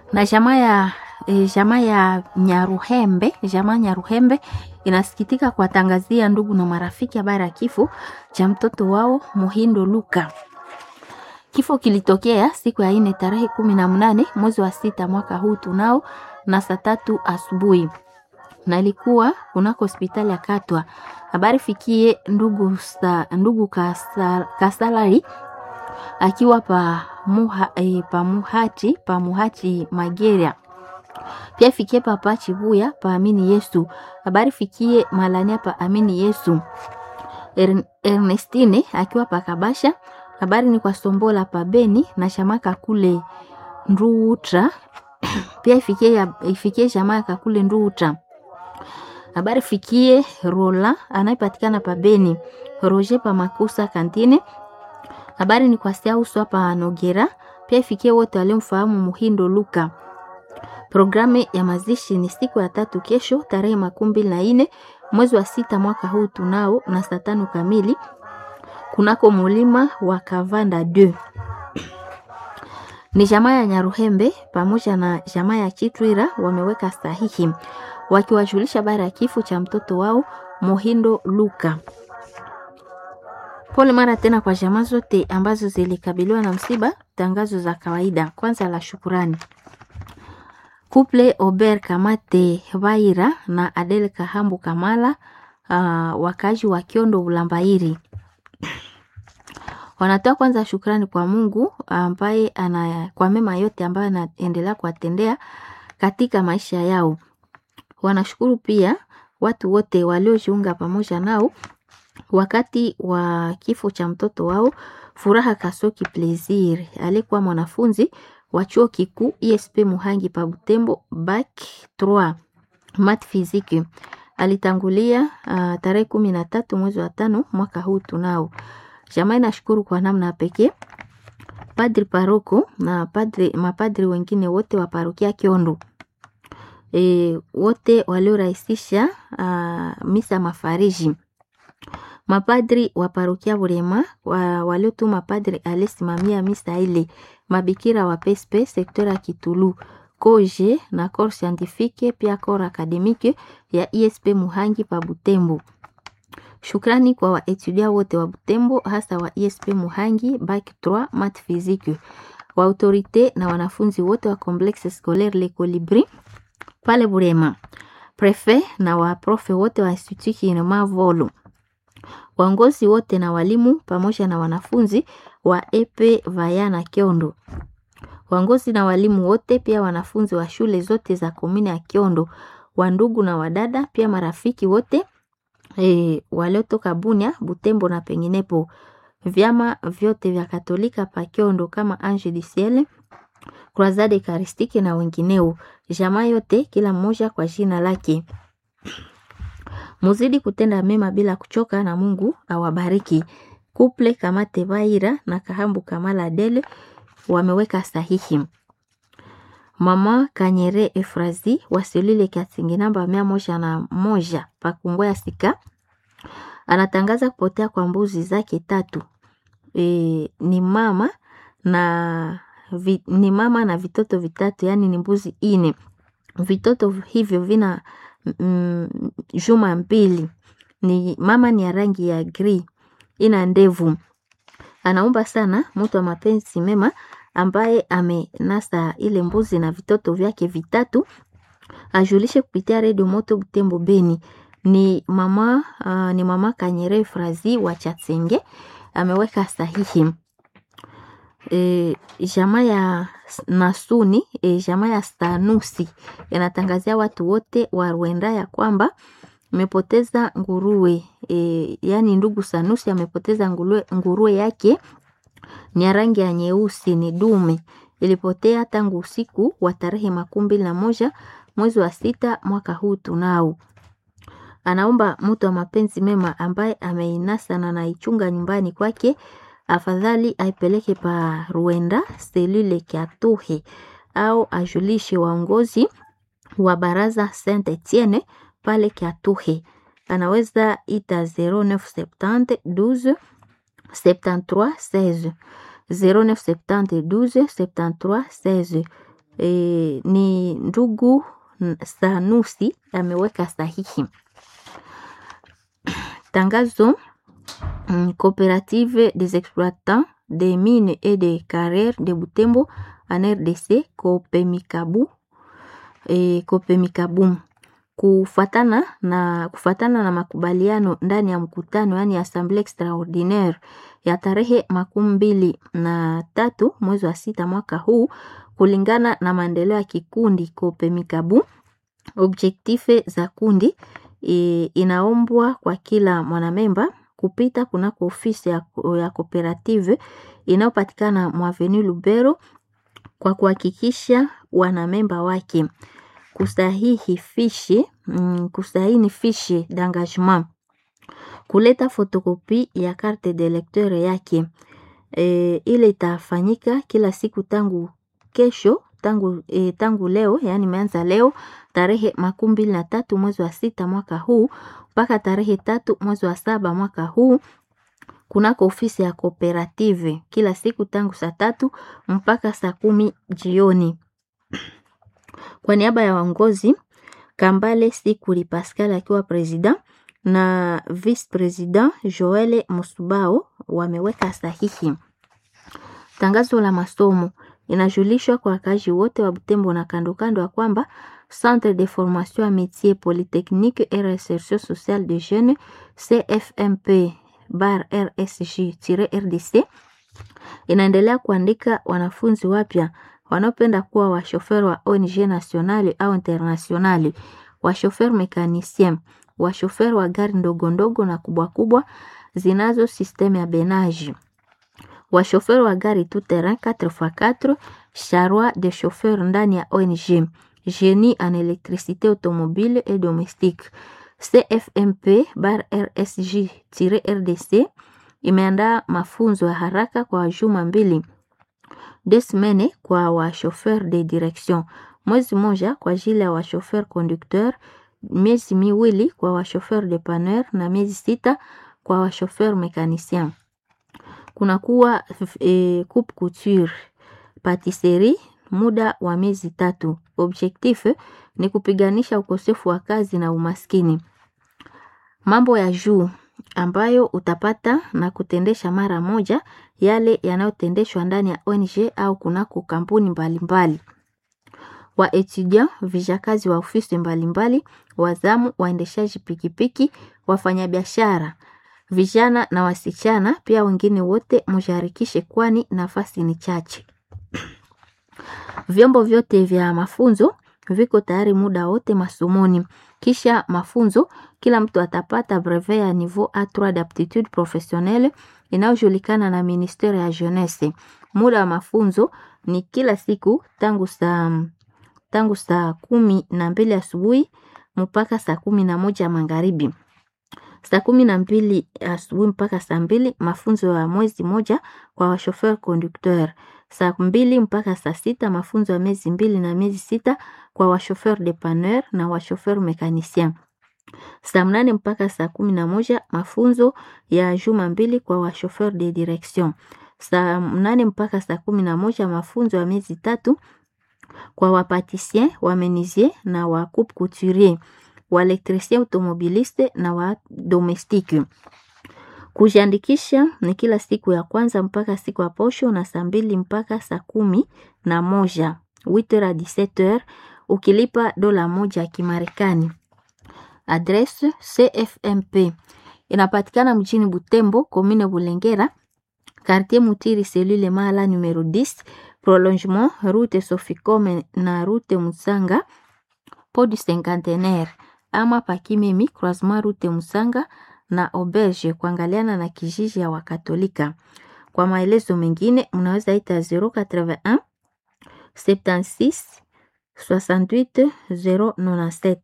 na jamaa ya e, jamaa ya Nyaruhembe, jamaa Nyaruhembe inasikitika kuwatangazia ndugu na marafiki habari ya kifo cha mtoto wao Muhindo Luka. Kifo kilitokea siku ya ine tarehe kumi na mnane mwezi wa sita mwaka huu tunao na saa tatu asubuhi na ilikuwa kunako hospitali ya Katwa. Habari fikie ndugu, sa, ndugu kasa, Kasalari akiwa pa, muha, eh, pa muhati pa muhati Mageria pia fikie papa Chibuya pa Amini Yesu. Habari fikie Malania pa Amini Yesu. Er, Ernestine akiwa pa Kabasha. Habari ni kwa Sombola pa Beni na Shamaka kule Nduutra pia ifikie, ifikie Shamaka kule Nduutra. Habari fikie Rola anayepatikana pa Beni. Roger pa Makusa Kantine. Habari ni kwa Siauswa pa Nogera pia ifikie wote waliomfahamu Muhindo Luka. Programu ya mazishi ni siku ya tatu kesho tarehe makumi mbili na nne mwezi wa sita mwaka huu tunao na saa tano kamili kunako mulima wa Kavanda 2 ni jamaa ya Nyaruhembe pamoja na jamaa ya Chitwira wameweka sahihi wakiwajulisha habari ya kifo cha mtoto wao Muhindo Luka. Pole mara tena kwa jamaa zote ambazo zilikabiliwa na msiba. Tangazo za kawaida, kwanza la shukurani Couple Ober Kamate Vaira na Adel Kahambu Kamala, uh, wakazi wa Kiondo Ulambairi wanatoa kwanza shukrani kwa Mungu ambaye ana kwa mema yote ambayo anaendelea kuwatendea katika maisha yao. Wanashukuru pia watu wote waliojiunga pamoja nao wakati wa kifo cha mtoto wao Furaha Kasoki Plaisir alikuwa mwanafunzi wa chuo kikuu ISP Muhangi pa Butembo bac 3 mat physique. Alitangulia uh, tarehe kumi na tatu mwezi wa tano mwaka huu tunao. Jamaa inashukuru kwa namna pekee padri paroko na padri, mapadri wengine wote wa parokia Kiondo e, wote waliorahisisha uh, misa mafariji mapadri wa parokia Burema wa, waliotuma padri alisimamia misa ile, mabikira wa PSP sekta ya Kitulu koje na corps scientifique pia corps academique ya ISP Muhangi pa Butembo. Shukrani kwa waetudia wote wa Butembo hasa wa ISP Muhangi bac 3 mat physique, wa autorite na wanafunzi wote wa complexe scolaire Le Colibri pale Burema, prefet na waprofe wote wa Institut Kinema Volo waongozi wote na walimu pamoja na wanafunzi wa epe Vayana Kiondo, waongozi na walimu wote pia wanafunzi wa shule zote za komini ya Kiondo, wandugu na wadada pia marafiki wote e, waliotoka Bunia, Butembo na penginepo, vyama vyote vya Katolika pa Kiondo kama Ange du Ciel, Croisade Eucharistique na wengineo, jamaa yote kila mmoja kwa jina lake. Muzidi kutenda mema bila kuchoka na Mungu awabariki. Kuple Kamate Baira na Kahambu Kamala Adele wameweka sahihi. Mama Kanyere Efrazi wasilile Kasingi namba mia moja na moja Pakungwea Sika anatangaza kupotea kwa mbuzi zake tatu. E, ni mama na vi, ni mama na vitoto vitatu, yani ni mbuzi ine. Vitoto hivyo vina Mm, juma mbili. Ni mama ni ya rangi ya gri, ina ndevu. Anaomba sana mtu wa mapenzi mema ambaye amenasa ile mbuzi na vitoto vyake vitatu ajulishe kupitia redio Moto Butembo Beni. Ni mama uh, ni mama Kanyere Frazi wa Chatsenge ameweka sahihi. E, jamaa ya Nasuni e, jamaa ya Stanusi yanatangazia watu wote wa Rwanda ya kwamba amepoteza nguruwe e, yani ndugu Sanusi amepoteza nguruwe, nguruwe yake ni ya rangi ya nyeusi, ni dume, ilipotea tangu usiku wa tarehe makumi mbili na moja mwezi wa sita mwaka huu tunao. Anaomba mtu wa mapenzi mema ambaye ameinasa na anaichunga nyumbani kwake afadhali aipeleke pa Ruenda selule Kiatuhe au ajulishe waongozi wa baraza Saint Etienne pale Kiatuhe. Anaweza ita 0970 12 73 16 0970 12 73 16 e, ni ndugu Sanusi ameweka sahihi. Tangazo mm, Coopérative des exploitants des mines et des carrières de Butembo en RDC Kopemikabu e, Kopemikabu kufatana na, kufatana na makubaliano ndani ya mkutano yani assemblee extraordinaire ya tarehe makumi mbili na tatu mwezi wa sita mwaka huu, kulingana na maendeleo ya kikundi Kopemikabu, objektife za kundi e, inaombwa kwa kila mwanamemba kupita kunako ofisi ya, ya kooperative inayopatikana mwaveni Lubero kwa kuhakikisha wanamemba wake kusahihi fishi mm, kusahini fishi d'engagement, kuleta fotokopi ya carte de lecteur yake. E, ile itafanyika kila siku tangu kesho tangu, e, tangu leo yani imeanza leo tarehe makumi mbili na tatu mwezi wa sita mwaka huu mpaka tarehe tatu mwezi wa saba mwaka huu kunako ofisi ya kooperative kila siku tangu saa tatu mpaka saa kumi jioni. Kwa niaba ya waongozi Kambale Sikuli Pascal akiwa president na vice president Joel Musubao wameweka sahihi. Tangazo la masomo inajulishwa kwa wakazi wote wa Butembo na kando kando ya kwamba Centre de formation à métier polytechnique et recherche sociale de jeunes CFMP bar RSG-RDC inaendelea kuandika wanafunzi wapya wanaopenda kuwa washofer wa ONG nationale au internationale, washofer mekanisien, washofer wa gari ndogo ndogo na kubwa kubwa zinazo systeme ya benage, washofer wa gari tout terrain 4x4, charroi de chauffeur ndani ya ONG, génie en électricité automobile et domestique. CFMP bar RSG-RDC imeandaa mafunzo ya haraka kwa juma mbili deux semaines kwa washofer de direction, mwezi moja kwa ajili ya washofer conducteur, miezi miwili kwa washofer depanneur na miezi sita kwa washofer mekanicien. Kunakuwa e, coupe couture, patisserie muda wa miezi tatu. Objectif ni kupiganisha ukosefu wa kazi na umaskini. Mambo ya juu ambayo utapata na kutendesha mara moja yale yanayotendeshwa ndani ya ONG au kunako kampuni mbalimbali. Wa etudiant, vijakazi wa ofisi mbalimbali, wazamu, waendeshaji pikipiki, wafanyabiashara, vijana na wasichana, pia wengine wote msharikishe, kwani nafasi ni chache. Vyombo vyote vya mafunzo viko tayari muda wote masomoni. Kisha mafunzo, kila mtu atapata brevet ya niveau A3 d'aptitude professionnelle inayojulikana na ministere ya jeunesse. Muda wa mafunzo ni kila siku tangu saa tangu saa kumi na mbili asubuhi mpaka saa kumi na moja magharibi. Saa kumi na mbili asubuhi mpaka saa mbili mafunzo ya mwezi moja kwa washofer conducteur. Saa mbili mpaka saa sita mafunzo ya miezi mbili na miezi sita kwa washofer depanneur na washofer mekanicien. Saa mnane mpaka saa kumi na moja mafunzo ya juma mbili kwa washofer de direction. Saa mnane mpaka saa kumi na moja mafunzo ya miezi tatu kwa wapatisien, wamenisier na wa coupe couturier, waelektricien automobiliste na wa domestique. Kujiandikisha ni kila siku ya kwanza mpaka siku ya posho na saa mbili mpaka saa kumi na moja 8h à 17h ukilipa dola moja ya Kimarekani. Adresse CFMP inapatikana mjini Butembo, commune Bulengera, quartier Mutiri, cellule Mala numero 10, prolongement route Soficome na route Musanga podi cinquantenaire, ama Pakimemi croisement route Musanga na auberge kuangaliana na kijiji ya Wakatolika. Kwa maelezo mengine mnaweza ita 081 76 68 097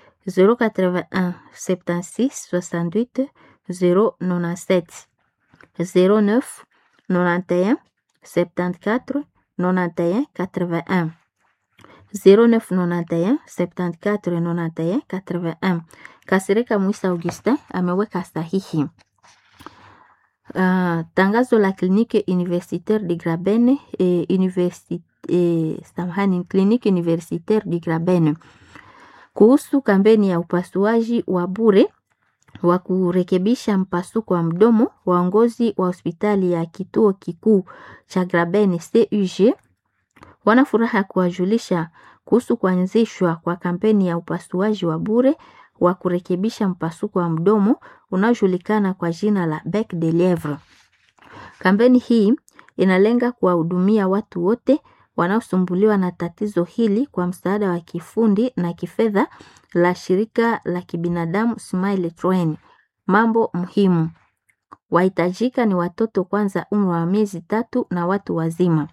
081 76 68 097 09 91 74 91 81 0991 74 91 81. Kasirika Mwisa Augustin ameweka sahihi. Uh, tangazo la kliniki universitaire de Graben e universi, eh, samahani, kliniki universitaire du Graben kuhusu kampeni ya upasuaji wa bure wa kurekebisha mpasuko wa mdomo. Waongozi wa hospitali ya kituo kikuu cha Graben CUG wana furaha ya kuwajulisha kuhusu kuanzishwa kwa kampeni ya upasuaji wa bure wa kurekebisha mpasuko wa mdomo unaojulikana kwa jina la Bec de Lievre. Kampeni hii inalenga kuwahudumia watu wote wanaosumbuliwa na tatizo hili kwa msaada wa kifundi na kifedha la shirika la kibinadamu Smile Train. Mambo muhimu wahitajika ni watoto kwanza umri wa miezi tatu na watu wazima.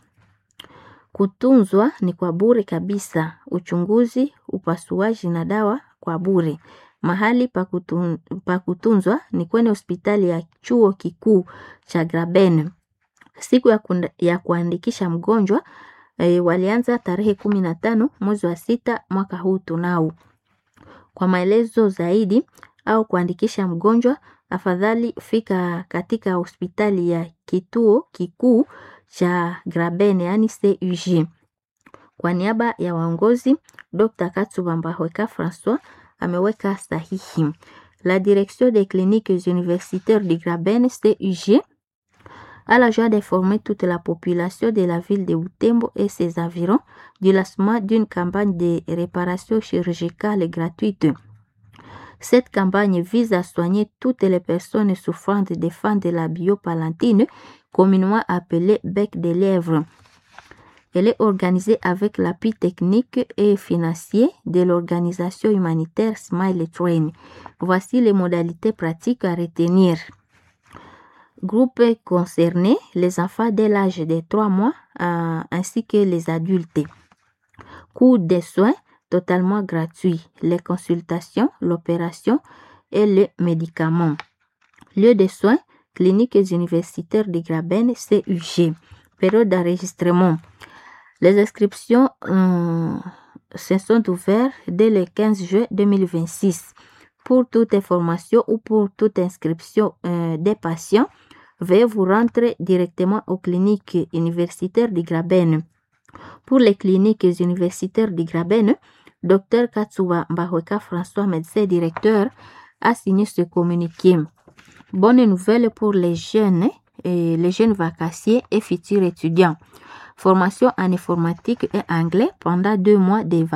Kutunzwa ni kwa bure kabisa. Uchunguzi, upasuaji na dawa kwa bure. Mahali pa kutun, pa kutunzwa ni kwenye hospitali ya chuo kikuu cha Graben. Siku ya, kunda, ya kuandikisha mgonjwa e, walianza tarehe kumi na tano mwezi wa sita mwaka huu tunao. Kwa maelezo zaidi au kuandikisha mgonjwa, afadhali fika katika hospitali ya kituo kikuu cha Graben yani CUG. Kwa niaba ya waongozi, Dr. Katsuba Mbahweka François ameweka sahihi. La direction des cliniques universitaires du Graben CUG a la joie d'informer toute la population de la ville de Butembo et ses environs du lancement d'une campagne de réparation chirurgicale gratuite. Cette campagne vise à soigner toutes les personnes souffrant des fans de la biopalantine, communément appelée bec de lièvre. Elle est organisée avec l'appui technique et financier de l'organisation humanitaire Smile Train. Voici les modalités pratiques à retenir. Groupe concerné, les enfants dès l'âge de 3 mois euh, ainsi que les adultes. Coût des soins totalement gratuit. Les consultations, l'opération et les médicaments. Lieu de soins, cliniques universitaires de Graben, CUG. Période d'enregistrement. Les inscriptions euh, se sont ouvertes dès le 15 juin 2026. Pour toute information ou pour toute inscription euh, des patients, veuillez vous rendre directement aux cliniques universitaires de Graben. Pour les cliniques universitaires de Graben, Dr Katsuba Mbahweka François, médecin directeur, a signé ce communiqué. Bonne nouvelle pour les jeunes, et les jeunes vacanciers et futurs étudiants. Formation en informatique et anglais pendant deux mois de